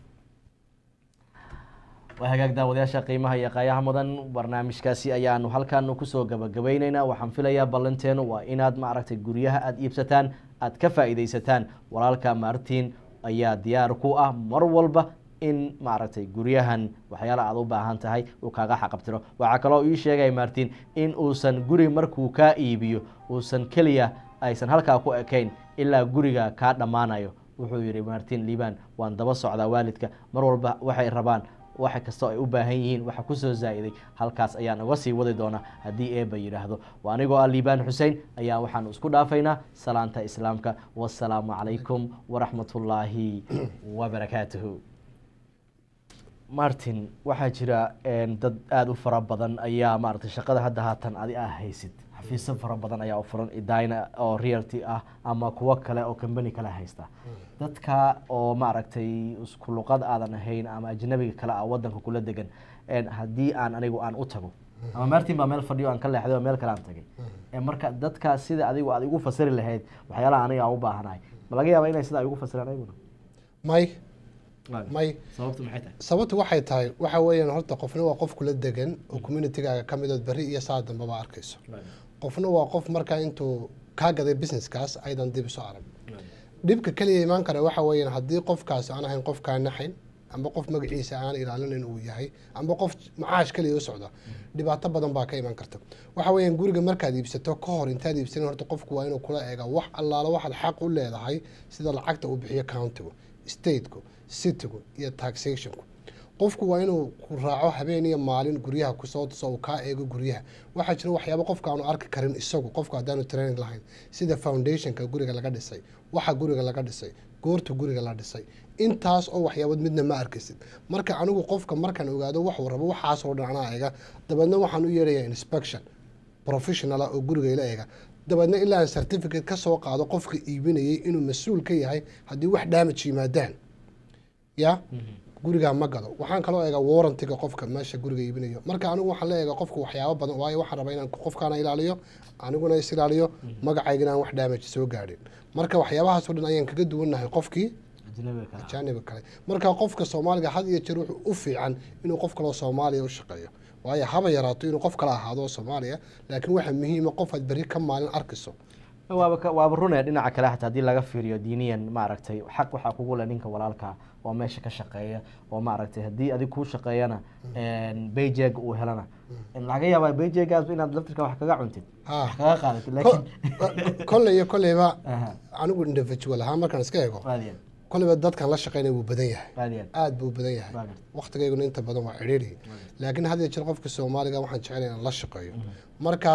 waa hagaag daawadayaasha qiimaha iyo qaayaha mudan barnaamijkaasi ayaanu halkan kusoo gabagabayneynaa waxaan filayaa ballanteenu waa inaad maaragtay guryaha aada iibsataan aad ka faa'iidaysataan walaalka martin ayaa diyaar ku ah mar walba in maaragtay guryahan waxyaala aad u baahan tahay uu kaaga xaqabtiro waxaa kaloo ii sheegay martin in uusan guri markuu kaa iibiyo uusan keliya aysan halkaa ku ekayn ilaa guriga kaa dhammaanayo wuxuu yihi martin liban waan daba socdaa waalidka mar walba waxay rabaan wax kastoo ay u baahan yihiin waxa kusoo zaa-iday halkaas ayaan uga sii wadi doonaa haddii eeba yidhaahdo waa anigoo ah liibaan xuseen ayaa waxaanu isku dhaafaynaa salaanta islaamka wasalaamu calaykum waraxmatullaahi wabarakaatuhu martin waxaa jira een, dad aada u fara badan ayaa maaragtay shaqada hadda haatan adi ah haysid xafiisyo fara badan ayaa u furan idina oo realty ah ama kuwo kale oo company kale haysta dadka oo maaragtay isku luqad aadan ahayn ama ajnabiga kale ah wadanka kula degan een, haddii aan anigu aan u tago ama martin baa meel fadhiyo aan ka leexday oo meel kale aan tagay Ee, marka dadka sida adigu aad igu fasiri lahayd waxyaalaha aniga aan u baahanahay ma laga yaaba inay sidaa igu fasiraan ayaguna may may sababtu maxay tahay sababtu waxay tahay waxa weeyaan horta qofna waa qof kula degan oo communitygaaga ka midood berri iyo saa dambaba arkayso qofna waa qof markaa intuu kaa gaday businesskaas aydan dib isu arag dhibka keliya imaan kara waxa weeyaan haddii qofkaasi aan ahayn qof kaa naxayn amba qof magaciisa aan ilaalinayn uu yahay amba qof macaash keliya u socda dhibaato badan baa ka iman karta waxa weeyaan guriga markaad iibsato ka hor intaad iibsanin horta qofku waa inuu kula eega wax allaala waxaad xaq u leedahay sida lacagta uu bixiyo countigu stateku citygu iyo taxationku qofku waa inuu ku raaco habeen iyo maalin guryaha kusoo tuso uu kaa eego guryaha waxaa jira waxyaabo qofka aanu arki karin isagu qofku haddaanu training lahayn sida foundationka guriga laga dhisay waxa guriga laga dhisay goorta guriga la dhisay intaas oo waxyaabood midna ma arkaysid marka anigu qofka markaan ogaado waxuu rabo waxaasoo dhan anaa eega dabeedna waxaan u yeerayaa inspection professional ah oo guriga ila eega dabeedna ilaa aan certificate ka soo qaado qofka iibinayay inuu mas-uul ka yahay haddii wax damage yimaadaan ya gurigaa ma gado waxaan kaloo eegaa warrantiga qofka meesha guriga iibinayo marka anigu waxaan la eegaa qofka waxyaabo badan waayo waxaan rabaa inaan qofkaana ilaaliyo aniguna is ilaaliyo magacaygana aan wax damage soo gaadhin marka waxyaabahaasoo dhan ayaan kaga duwannahay qofkii ajnabiga kale ah. ajaaniba kale marka qofka soomaaliga had iyo jeer wuxuu u fiican inuu qof kaloo soomaaliya u shaqeeyo waayo haba yaraato inuu qof kale ahaado oo soomaaliya laakiin waxaa muhiima qof aad berri ka maalin arkayso waaba ka- waaba runee dhinaca kale xataa haddii laga fiiriyo diiniyan maaragtay xaq waxaa kugu leh ninka walaalka oo meesha ka shaqeeya oo maaragtay haddii adig kuu shaqeeyana bayjeg uu helana laga yaabaa bayjegaas inaad laftirka wax kaga cuntid Ha. wax kaga qaadatid Ko- laakiin kolley iyo kolleyba Aha. anigu individual ahaan markaan iska eego raadiyan kolleyba dadkan la shaqeynaya wuu badan yahay raadiyan aad buu badan yahay Waagan. waqtigayguna inta badan waa cidhiidhi laakiin had iyo jeer qofka soomaaliga waxaan jecelahay inaan la shaqeeyo markaas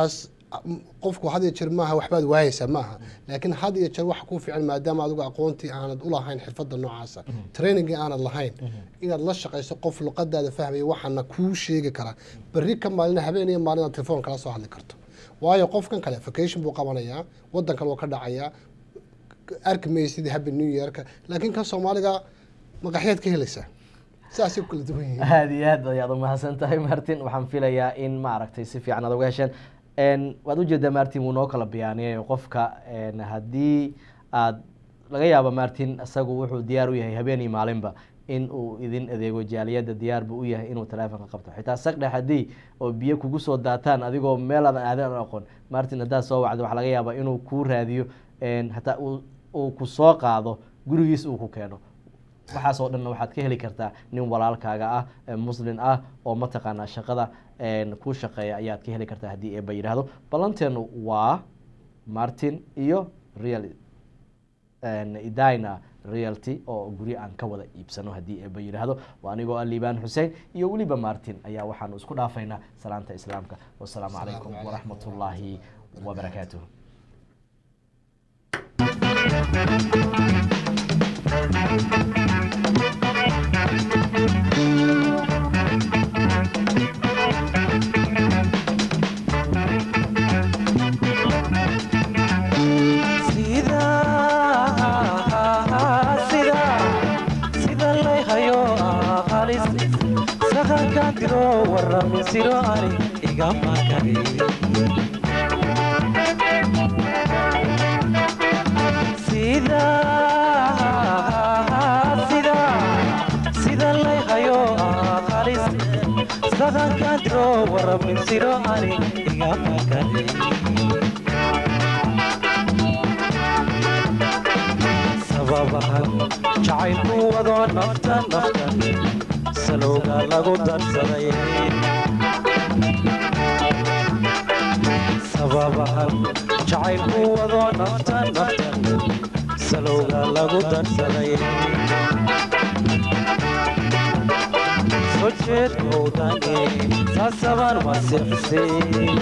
qofku had iyo jeer maaha waxbaad waayeysaa maaha laakiin had iyo jeer waxa kuu fiican maadaama adigu aqoontii aanad u lahayn xirfadda noocaasa trainingii aanad lahayn inaad la shaqayso qof luqadaada fahmaya waxaana kuu sheegi karaa berri ka maalina habeen iyo maalin aad telefoon kala soo hadli karto waayo qofkan kale vacation buu qabanayaa wadan kale wuu ka dhacayaa arki maysid happy new yearka laakiin kan soomaaliga maqaxyaad ka helaysaa saasay ku kala duwan yihiin aada iyo aad ayaad umahadsan tahay martin waxaan filayaa in maaragtay si fiican aad uga hesheen n waad ujeedaa martin wuu noo kala biyaaniyay qofka n haddii aad laga yaabo martin isagu wuxuu diyaar u yahay habeen iyo maalinba in uu idin adeego jaaliyadda diyaar buu u yahay inuu teleefonka qabto xitaa sagdhe haddii oo biyo kugu soo daataan adigoo meel aadan aadan aqoon martin haddaad soo wacdo waxaa laga yaabaa inuu kuu raadiyo hataa uu- uu ku soo qaado gurigiis uu ku keeno waxaas oo dhanna waxaad ka heli kartaa nin walaalkaaga ah ee muslin ah oo mataqaanaa shaqada een, ku shaqeeya ayaad ka heli kartaa haddii eeba yidhaahdo ballanteenu waa martin iyo real een, idina realty oo guryo aan ka wada iibsano haddii eeba yidhaahdo waa anigoo ah liibaan xuseen iyo weliba martin ayaa waxaanu isku dhaafaynaa salaanta islaamka wasalaamu calaykum calaykum waraxmat ullaahi wabarakaatuh sida sida sida lay hayo halis sahankan diro warami siro ani igama kari sida sida sida lay hayo halis sahankan diro warami siro ani igama kari sababahan jacaylku wado nafta nafta salowga lagu darsaday sababahan jacaylku wado nafta nafta salowga lagu darsaday soo jeedkowdani saasaban masixsay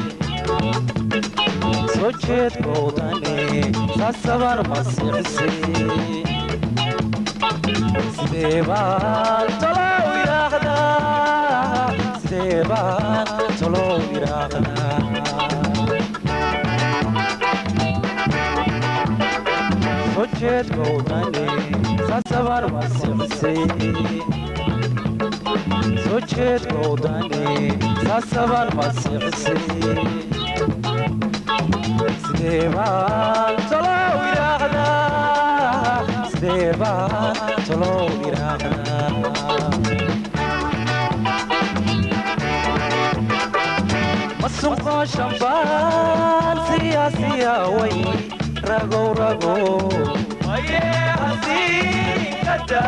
soo jeedkowdani saasaban masixsi sidee baan tolow yidhaahdaa sidee baan tolow yidhaahdaa soo jeedkowdani saasaban masixsi soo jeedkowdani saasaban masixsi sidee baan tolow yidhaahdaa sidee baan tolow yidhaahdaa masuqoo shambaan siyaasiya way ragow ragow maye hasiinkada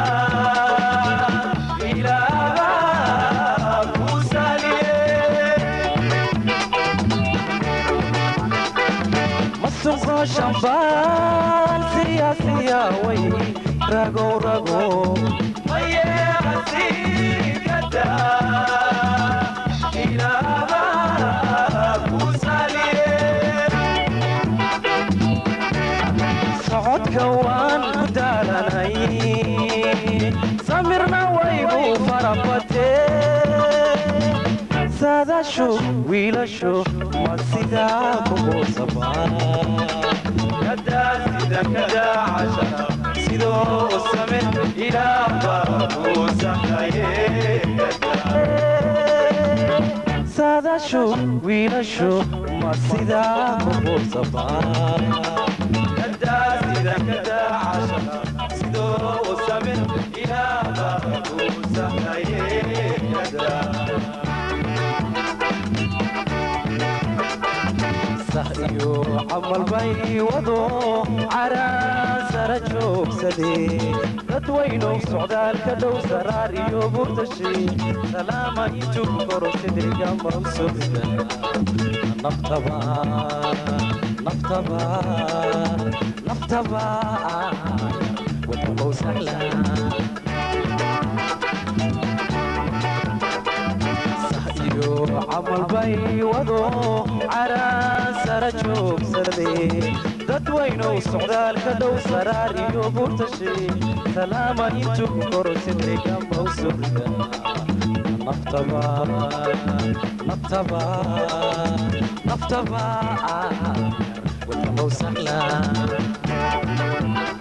ilaaha ku saliye masuqo shambaan siyaasiya way ragow ragow maye hasiinkada ilaaha ku saliye socodka waan ku daalanay samirna waygu farabatee saadaashu wiilashu ma sidaa kugu sidoo same saadaashu wiilashu ma sidaa kugu sabaa iyo camal bay wado caraasara joogsadee dadwaynow socdaalka dhow saraar iyo burtashi salaama intuu koro sidriga mawsuda naftaba naftaba naftaba wadmow sahlan iyo camalbay wado caraan sara joogsade dadwaynow socdaalka dhow saraar iyo burtashe talaama intuu korositay gambow surga naftaba naftaba naftaba wadnamow sahlan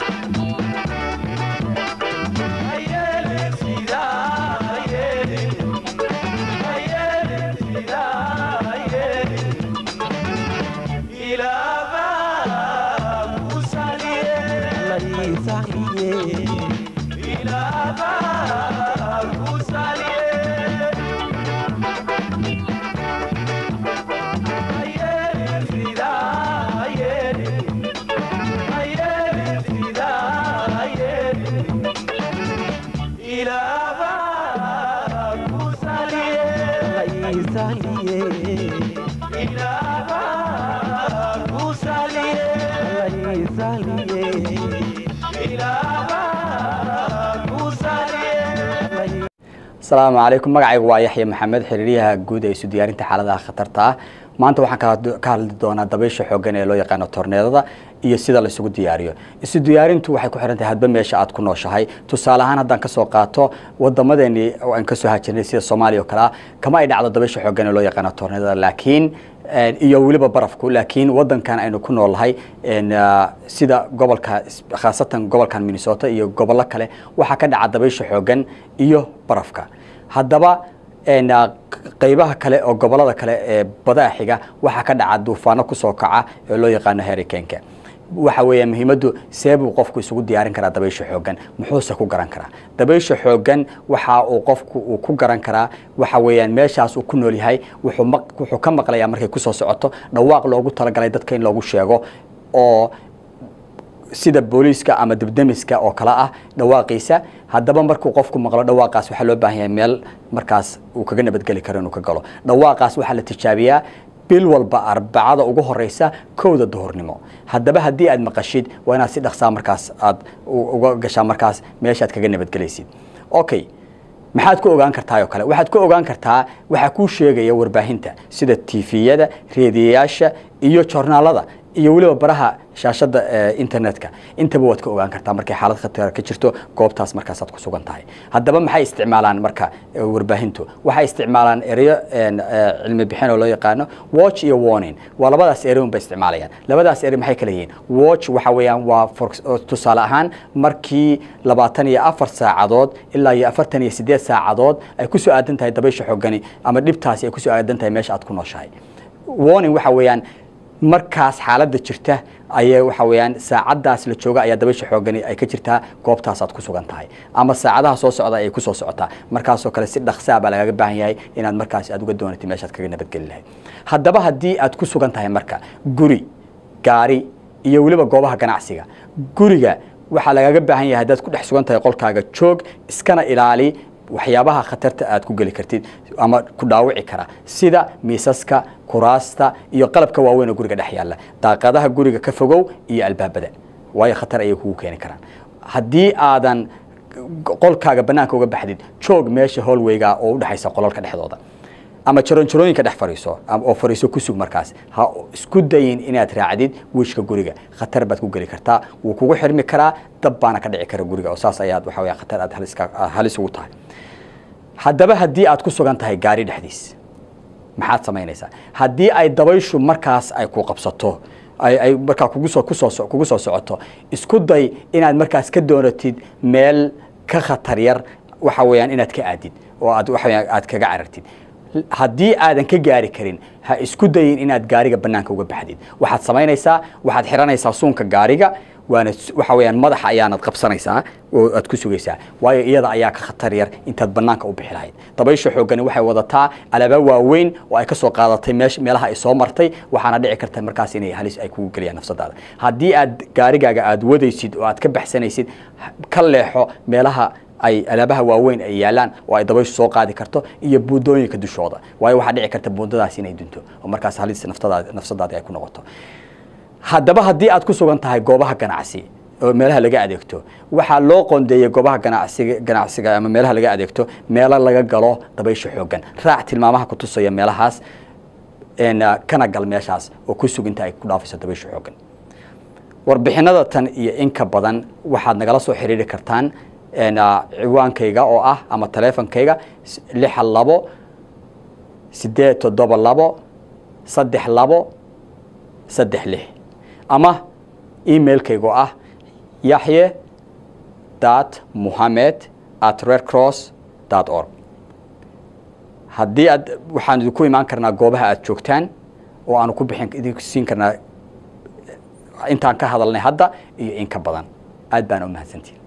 asalaamu calaykum magacaygu waa yaxya maxamed xiriiryaha guud ee isu diyaarinta xaaladaha khatarta ah maanta waxaan ka hadli doonaa dabaysha xooggan ee loo yaqaano torneedada iyo sida laisugu diyaariyo isu diyaarintu waxay ku xihan tahay hadba meesha aad ku nooshahay tusaale ahaan haddaan kasoo qaato wadamadeeni aan kasoo hajirnay sida soomaaliya oo kale ah kama ay dhacdo dabaysha xooggan ee loo yaqaano torneedada laakiin iyo weliba barafku laakiin wadankan aynu ku noolnahay sida gobolka khaasatan gobolkan minnesota iyo gobollo kale waxaa ka dhaca dabaysha xooggan iyo barafka haddaba qeybaha kale oo gobolada kale ee badaa xiga waxaa ka dhaca duufaano kusoo kaca ee loo yaqaano hericanka waxa weeya muhiimaddu see buu qofku isugu diyaarin karaa dabaysha xooggan muxuuse ku garan karaa dabaysha xooggan waxa uu qofku uu ku garan karaa waxa weeyaan meeshaas uu ku nool yahay wuxuu ka maqlayaa markay kusoo socoto dhawaaq loogu talagalay dadka in loogu sheego oo sida booliiska ama dibdemiska oo kale ah dhawaaqiisa haddaba markuu qofku maqlo dhawaaqaas waxaa loo baahan yahay meel markaas uu kaga nabadgeli karo inuu ka galo dhawaaqaas waxaa la tijaabiyaa bil walba arbacada ugu horeysa kowda duhurnimo haddaba haddii aad maqashid waa inaad si dhaqsaa markaas aad uga gashaa markaas meeshaad kaga nabadgelaysid okay maxaad ku ogaan kartaa oo kale waxaad ku ogaan kartaa waxaa kuu sheegaya warbaahinta sida tifiyada reediyayaasha iyo jornaalada iyo weliba baraha shaashada internetka intaba waad ka ogaan kartaa markay xaalad khatar ka jirto goobtaas markaasaad ku sugan tahay haddaba maxay isticmaalaan marka warbaahintu waxay isticmaalaan ereyo cilmi bixin oo loo yaqaano watch iyo warning waa labadaas ere un bay isticmaalayaan labadaas ere maxay kala yihiin watch waxa weeyaan waa tusaale ahaan markii labaatan iyo afar saacadood ilaa iyo afartan iyo sideed saacadood ay kusoo aadan tahay dabaysha xoogani ama dhibtaasi ay kusoo aadan tahay meesha aad ku nooshahay warning waxa weeyaan markaas xaaladda jirta ayay waxa weeyaan saacaddaas la jooga ayaa dabaysha xoogani ay ka jirtaa goobtaasaad ku sugan tahay ama saacadaha soo socda ayay kusoo socotaa markaasoo kale si dhaqsaa baa lagaga baahan yahay inaad markaas aad uga doonatid meeshaad kaga nabadgeli lahayd haddaba haddii aad ku sugan tahay marka guri gaari iyo weliba goobaha ganacsiga guriga waxaa lagaga baahan yahay haddaad ku dhex sugan tahay qolkaaga joog iskana ilaali waxyaabaha khatarta aad ku geli kartid ama ku dhaawici kara sida miisaska kuraasta iyo qalabka waaweyn oo guriga dhex yaalla daaqadaha guriga ka fogow iyo albaabada waayo khatar ayay kugu keeni karaan haddii aadan qolkaaga bannaanka uga baxdid joog meesha hallwayga oo udhexaysa qolalka dhexdooda ama jaroonjarooyinka dhex fariiso oo fariiso ku sug markaas ha isku dayin inaad raacdid wiishka guriga khatar baad ku geli kartaa wuu kugu xirmi karaa dab baana ka dhici kara guriga oo saas ayaad waxa weya khatar aad halis ugu tahay haddaba haddii aad ku sugan tahay gaari dhexdiis maxaad samaynaysaa haddii ay dabayshu markaas ay ku qabsato ay markaa kugusoo kusoo kugu soo socoto isku day inaad markaas ka doonatid meel ka khatar yar waxa weeyaan inaad ka aadid oo aad waxa weeyaan aad kaga carartid haddii aadan ka gaari karin ha isku dayin inaad gaariga bannaanka uga baxdid waxaad samaynaysaa waxaad xiranaysaa suunka gaariga waana waxa weeyaan madaxa ayaanad qabsanaysaa oo aad ku sugaysaa waayo iyada ayaa ka khatar yar intaad bannaanka u bixi lahayd dabaysha xooggani waxay wadataa alaaba waaweyn oo ay ka soo qaadatay meesh meelaha ay soo martay waxaana dhici karta markaas inay halis ay kugu geliyaan nafsadaada haddii aad gaarigaaga aad wadaysid oo aad ka baxsanaysid ka leexo meelaha ay alaabaha waaweyn ay yaalaan oo ay dabayshu soo qaadi karto iyo buundooyinka dushooda waayo waxaa dhici karta buundadaas inay dunto oo markaas halis naftadaadi nafsadaadi ay ku noqoto haddaba haddii aad ku sugan tahay goobaha ganacsi oo meelaha laga adeegto waxaa loo qoondeeyey goobaha ganacsiga ganacsiga ama meelaha laga adeegto meelo laga galo dabaysha xooggan raac tilmaamaha ku tusaya meelahaas een, ah, kana gal meeshaas oo ku suginta ay ku dhaafayso dabaysha xooggan warbixinada tan iyo in ka badan waxaad nagala soo xiriiri kartaan een, ah, ciwaankayga oo ah ama taleefonkayga s- lixa labo sideed toddoba labo saddex labo saddex lix ama emailkayga oo ah yaxye dot muhamed at redcross dot org haddii aad waxaan idinku imaan karnaa goobaha aad joogtaan oo aanu ku bixin idinku siin karnaa intaan ka hadalnay hadda iyo in ka badan aad baan u mahadsantihin